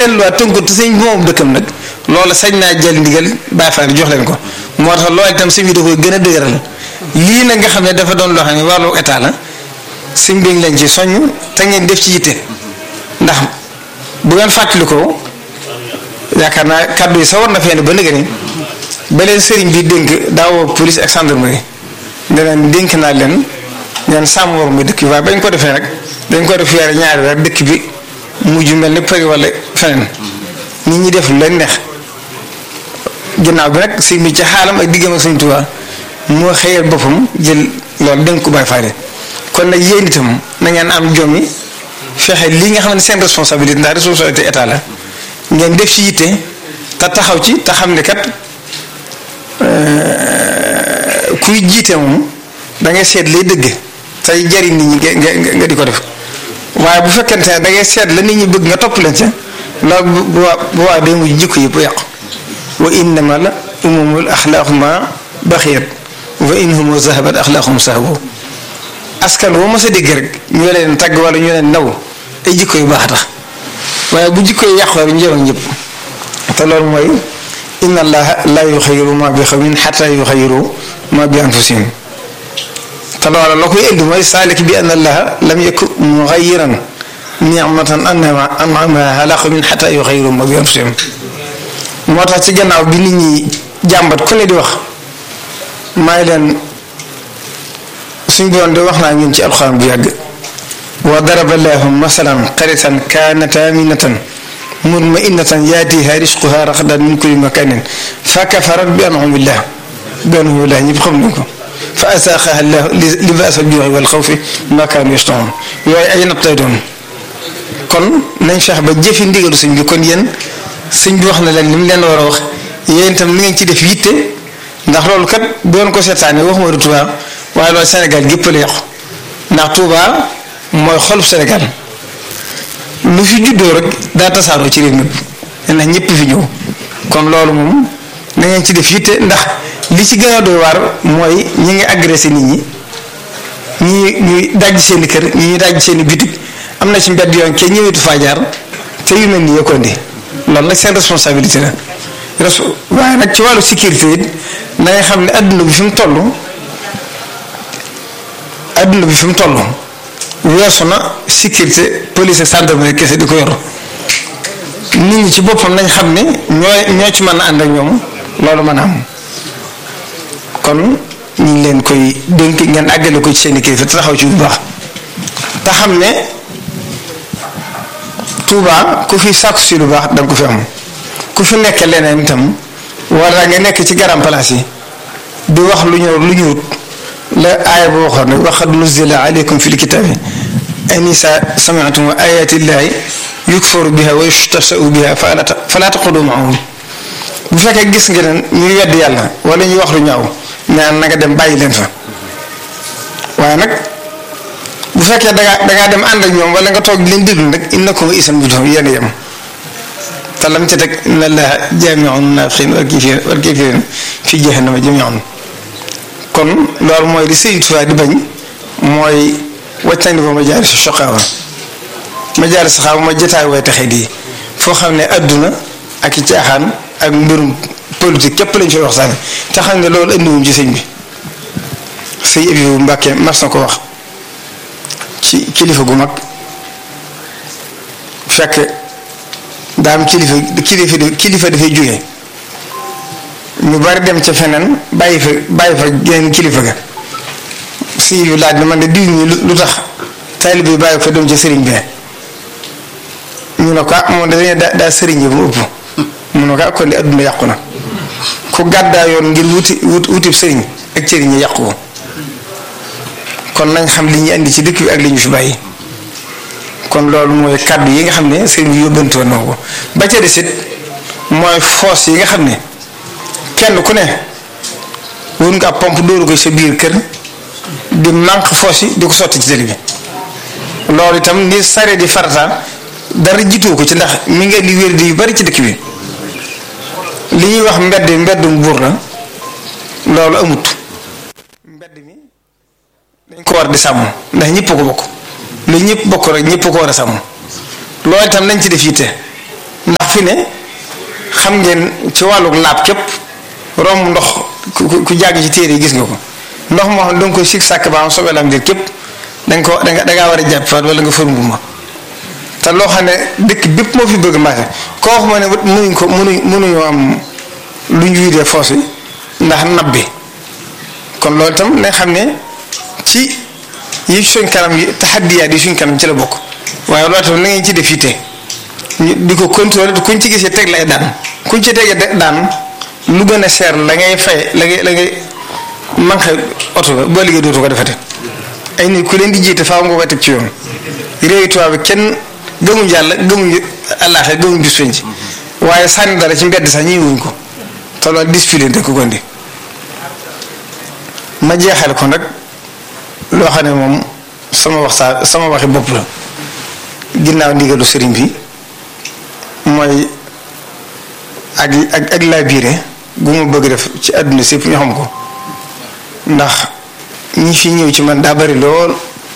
delluwaat tënku te sëñ bi moom dëkkam nag loolu sañ naa jël ndigal Baay Faal jox leen ko moo tax loolu itam sëñ bi da koy gën a dëgëral lii nag nga xam ne dafa doon loo xam ne wàllu état la sëñ bi leen ci soññ te ngeen def ci yitte ndax bu ngeen fàttalikoo yaakaar naa kàddu yi sa war na fee ne ba nëgë ni ba leen sëriñ bi dénk daawoo police ak gendarmerie ne leen dénk naa leen ñaan sàmm war muy dëkk bi waaye bañ ko defee rek dañ ko def weer ñaari weer dëkk bi mujj mel ni përi wala feneen nit ñi def lu leen neex ginnaaw bi nag sëñ bi ci xaalam ak diggam ak Sëñ Tuubaa moo xëyal boppam jël loolu dénk ko Baay Faal kon nag yéen itam na ngeen am jom yi fexe lii nga xam ne seen responsabilité ndax responsabilité état la ngeen def ci yitte te taxaw ci te xam ne kat kuy jiite moom da ngay seet lay dëgg tey jariñ nit ñi nga nga di ko def waaye bu fekkente ne da ngay seet la nit ñi bëgg nga topp leen ca loolu bu waa bu waa day mujj jikko yëpp yàqu wa innama la umumul axlaaquma baxiyat wa inhumu zahabat axlaaqum sahabo askan woo mos a dégg rek ñu leen tagg wala ñu leen naw ay jikko yu baax a tax waaye bu jikko yi yàqoo rek njëriñ ñëpp te loolu mooy inna allaha la yuxayiru ma bi xawmin xata yuxayiru ma bi anfusihim te loola la koy indi mooy saalik bi anna allaha lam yakun muxayiran nicmatan anama anamaha ala qawmin xata yuxayiru ma bi anfusihim moo tax ci gannaaw bi nit ñi jàmbat ku ne di wax may leen suñ doon de wax naa ñun ci alxuraan bu yàgg wa daraba llaahu masalan qaryatan kaanat aaminatan mutma'innatan yaatiihaa rizquhaa ragadan min kulli makaanin fa kafarat bi an'umillah bi an'umillah ñëpp xam nañ ko fa azaaqahaa llaahu libaasa al-juu'i wal xawfi bimaa kaanu yasna'uun yooyu ay natt lay doon kon nañ fex ba jëfi ndigalu sëñ bi kon yéen sëñ bi wax na leen li mu leen war a wax yéen itam ni ngeen ci def yitte ndax loolu kat doon ko seetaane waxuma du Tuubaa waaye loolu Sénégal gépp la yàqu ndax Touba mooy xolub Sénégal lu fi juddoo rek daa tasaaroo ci réew mi ndax ñëpp fi ñëw kon loolu moom na ngeen ci def yitte ndax li ci gën a doy waar mooy ñi ngi agressé nit ñi ñi ñuy dajj seen i kër ñi ñuy dajj seen i bitig am na ci mbedd yoon ke ñëwetu faa jaar te yu mel nii yokkoon di loolu nag seen responsabilité la res waaye nag ci wàllu sécurité it na nga xam ne adduna bi fi mu toll. adduna bi fi mu toll weesu na sécurité police ak gendarmerie kese di ko yor nit ñi ci boppam nañ xam ne ñoo ñoo ci mën a ànd ak ñoom loolu mën a am kon ñu ngi leen koy dénk ngeen àggale ko ci seen i kilifa te taxaw ci bu baax te xam ne Touba ku fi sàkku si lu baax danga ko fi am ku fi nekk leneen itam wala nga nekk ci garam place yi di wax lu ñëw lu ñëwut la aaya boo waxoon rek waxad nuzila aleykum fi lkitaabi an isa samiatum ayati llahi yukfaru biha wa yustahsau biha fala taqudu maahum bu fekkee gis nga ne ñuy wedd yàlla wala ñuy wax lu ñaaw ñaan na nga dem bàyyi leen fa waaye nag bu fekkee dangaa dangaa dem ànd ak ñoom wala nga toog di leen déglu rek innakum isan bu doon yéen a yem te lam ca teg inna allaha jaamiu naafiqiin wal kaafiriin fi jahannama jamiian kon loolu mooy li Sëriñ Tuubaa di bañ mooy wàccandi ba ma jaar si soqaawa ma jaar si xaaw ma jotaay way taxe di foo xam ne adduna ak i caaxaan ak mbirum politique képp lañ fay waxtaane te xam ne loolu andiwuñ ci sëñ bi sëñ Abibu Mbàkke mas na ko wax ci kilifa gu mag fekk daam kilifa kilifa kilifa dafay jóge ñu bari dem ca feneen bàyyi fa bàyyi fa geneen kilifa ga si yu laaj na man de diw ñi lu tax taalibe bi bàyyi fa dem ca sëriñ bi ñu ne ko ah moom dañuy daa daa sëriñ bi mu ëpp mu ne ko ah kon di adduna yàqu na ku gàddaa yoon ngir wuti wut wutib sëriñ ak sëriñ yi yàqu ko kon nañ xam li ñu indi ci dëkk bi ak li ñu fi bàyyi kon loolu mooy kàddu yi nga xam ne sëriñ bi yóbbante woon na ko ba ca desit mooy foos yi nga xam ne kenn ku ne wut nga pompe dóoru ko sa biir kër di manque foos yi di ko sotti ci tëli bi loolu itam ni sare di farata dara jiitu ko ci ndax mi ngi indi wér di yu bari ci dëkk bi li ñuy wax mbedd mbeddum buur la loolu amut mbedd mi dañ ko war di sàmm ndax ñëpp ko bokk lu ñëpp bokk rek ñëpp ko war a sàmm loolu itam nañ ci def yitte ndax fi ne xam ngeen ci wàllu laab képp romb ndox ku ku jàgg ci téere yi gis nga ko ndox moo xam ne da nga koy sig sàkk ba am soobee la am dir képp da nga ko da nga da ngaa war a jàpp wala nga fërngu ma te loo xam ne dëkk bépp moo fi bëgg marché koo xam ne mënuñ ko mënuñ mënuñoo am lu ñu wiidee foos yi ndax nab bi kon loolu itam nañ xam ne ci yi suñ kanam yi taxaddiyaat yi suñ kanam ci la bokk waaye loolu itam na ngeen ci def yitte ñu di ko contrôler kuñ ci gisee teg lay daan kuñ ci tegee daan lu gën a seer la ngay fay la ngay la ngay manqué oto ba boo liggéey dootu ko defate ay nit ku leen di jiite faaw nga koy teg ci yoon réewi tubaab bi kenn gëmuñ yàlla gëmuñ àllaaxe gëmuñ bis penc waaye sànni dara ci mbedd sax ñi wuñ ko te loolu discipline te ko gondi ma jeexal ko nag loo xam ne moom sama waxtaan sama waxi bopp la ginnaaw ndigalu sëriñ bi mooy ak ak ak laa biire gu ma bëgg def ci àdduna sépp ñu xam ko ndax ñi fi ñëw ci man daa bari lool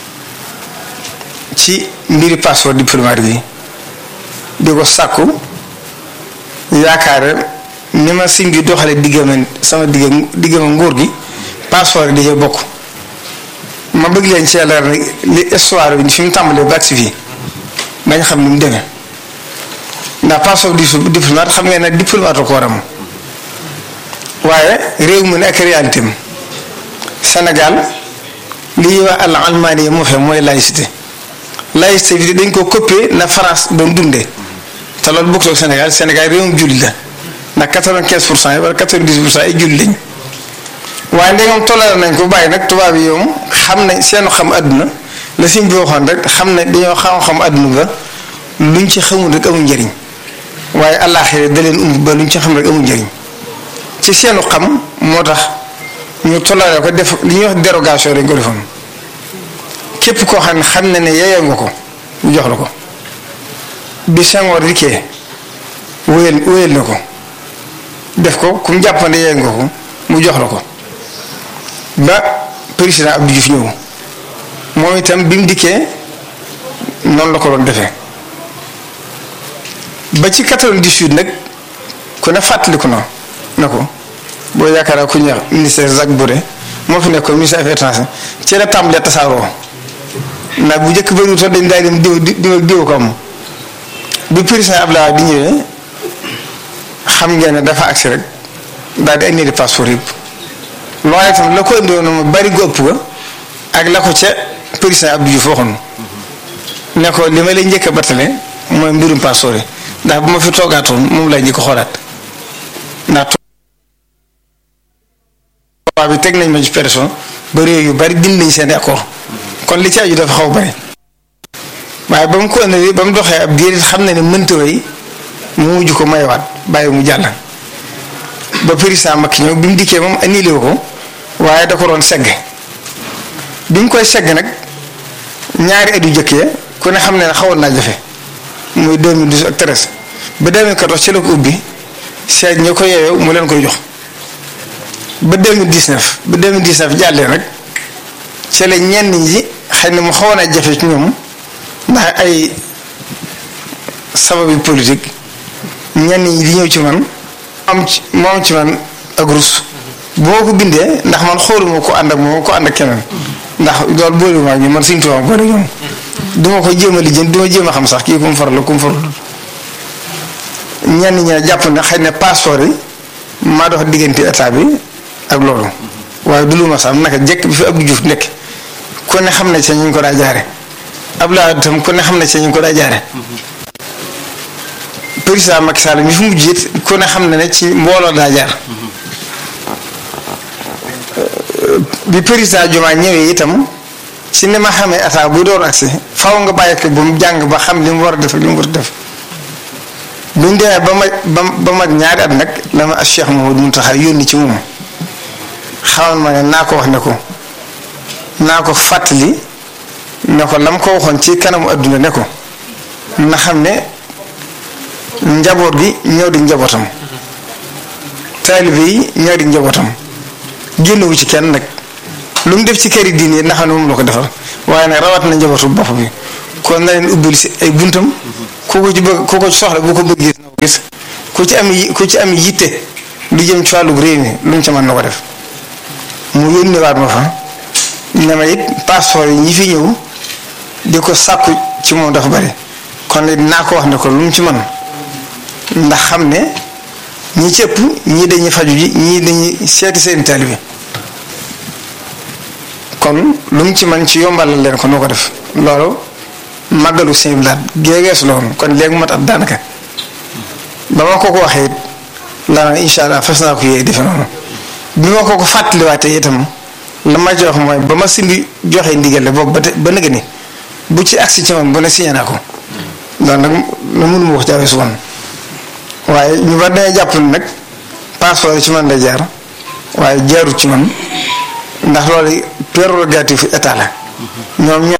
ci mbiri passeport diplomatique yi di ko sàkku yaakaar ni ma sim bi doxale diggama sama digg diggama nguur gi passeport yi dañoo bokk ma bëgg leen ci leer nag li histoire bi fi mu tàmbalee ba agsi fii dañ xam ni mu demee ndax passeport diplomate xam ngeen ne diplomate ko war am waaye réew mi ne ak réalité am Sénégal li ñuy wax al almaani yi moo fe mooy laïcité laïcité bi dañ ko copier na France doon dundee te loolu bokkul ak Sénégal Sénégal réewum julli la ndax quatre-vingt-quinze pour cent yi wala quatre-vingt-dix pour cent yi julli lañ waaye ndegam toléré nañ ko bàyyi nag tubaab yi yoom xam nañ seenu xam àdduna la siñ bi waxoon rek xam ne dañoo xam-xam àdduna ba luñ ci xamul rek amul njëriñ waaye àllaaxira da leen umb ba luñ ci xam rek amul njëriñ ci seenu xam moo tax ñu toléré ko def li ñuy wax dérogation dañ ko defoon képp koo xam ne xam na ne yeyoo nga ko mu jox la ko bi Senghor dikkee wéyal wéyal na ko def ko ku mu jàppande yeyoo nga ko mu jox la ko ba président Abdou Diouf ñëw moom itam bi mu dikkee noonu la ko doon defee ba ci 98 nag ku ne fàttaliku na na ko boo yaakaar ku ñeex ministère Jacques Bourré moo fi nekkoon ministère affaires étrangères ci la tàmbalee tasaaroo ndax bu njëkk bëriwul sax dañ daay dem diw diw diw ko am bi président Abdoulaye di ñëwee xam ngeen ne dafa agsi rek daal di annulé passeport yëpp loolu itam la ko indiwoon ma bari gu ëpp ga ak la ko ca président Abdou Diouf waxoon ne ko li ma lay njëkk a battale mooy mbirum passeport yi ndax bu ma fi toogaatoon moom lay njëkk a xoolaat ndax tubaab bi teg nañ ma ci pression ba réew yu bari dindi nañ seen accord kon li ci aju dafa xaw bari waaye ba mu ko indi ba mu doxee ab diir xam na ne mënta way mu mujj ko mayewaat bàyyi mu jàll ba président Macky ñëw bi mu dikkee moom annulé ko waaye da ko doon segg bi mu koy segg nag ñaari at yu jëkkee ku ne xam ne ne xawoon naa jafe muy 2012 ak 13 ba 2014 ci la ko ubbi seet ñi ko yeewee mu leen koy jox ba 2019 ba 2019 jàllee nag ci la ñenn ñi xëy na mu xawoon a jafe ci ñoom ndax ay sababi politique ñenn ñi di ñëw ci man am ci moom ci man ak rus bu ma ko bindee ndax man xooluma ko ànd ak moom ko ànd ak keneen ndax loolu boolewuma ak ñu man suñu tubaab boole ñoom du ma ko jéem a lijjanti du ma jéem a xam sax kii ku mu faral la ku mu faral ñenn ñi ne jàpp ne xëy na passeport yi maa dox diggante état bi ak loolu waaye du lu ma sax naka jekk bi fi Abdou Diouf nekk ku ne xam ne ci ñu ko daa jaare Abdoulaye tam ku ne xam ne ci ñu ko daa jaare président Macky Sall mi fi mujj it ku ne xam ne ne ci mbooloo daa jaar bi président Diomaye ñëwee itam ci ni ma xamee ataa bu door agsi faw nga bàyyi ko ba mu jàng ba xam li mu war a def li mu war a def buñ demee ba ma ba ba mag ñaari at nag la ma Cheikh Mouhamadou Mountakha yónni ci moom xamal ma ne naa ko wax ne ko naa ko fàttali ne ko lam ko waxoon ci kanamu adduna ne ko na xam ne njaboot gi ñëw di njabootam taalibe yi ñëw di njabootam génnewu ci kenn nag lu mu def ci këri diine yi na xam ne moom la ko defal waaye nag rawat na njabootu bopp bi kon na leen ubbil si ay buntam ku ko ci bëgg ku ko ci soxla bu ko bëggee gis ku ci am ku ci am yitte lu jëm ci wàllu réew mi lu mu ci mën na ko def mu yónniwaat ma fa ne ma it passeport yi ñi fi ñëw di ko sàkku ci moom dafa bari kon it naa ko wax ne ko lu mu ci mën ndax xam ne ñi ci ëpp ñii dañuy faju ji ñii dañuy seeti seen taalibe kon lu mu ci mën ci yombalal leen ko noo ko def loolu màggalu sëñ bi laat géegeesu la woon kon léegi mat ab daanaka ba ma ko ko waxee it la na incha allah fas naa ko yee defe noonu bi ma ko ko fàttaliwaatee itam la ma jox mooy ba ma sindi joxe ndigal la boobu ba te ba nëgë ni bu ci agsi ci man bu ne signé naa ko loolu nag la mënuma wax jaawee su woon waaye ñu war dañuy jàpp ne nag passeport yi ci man lay jaar waaye jaarut ci man ndax loolu prérogative état la ñoom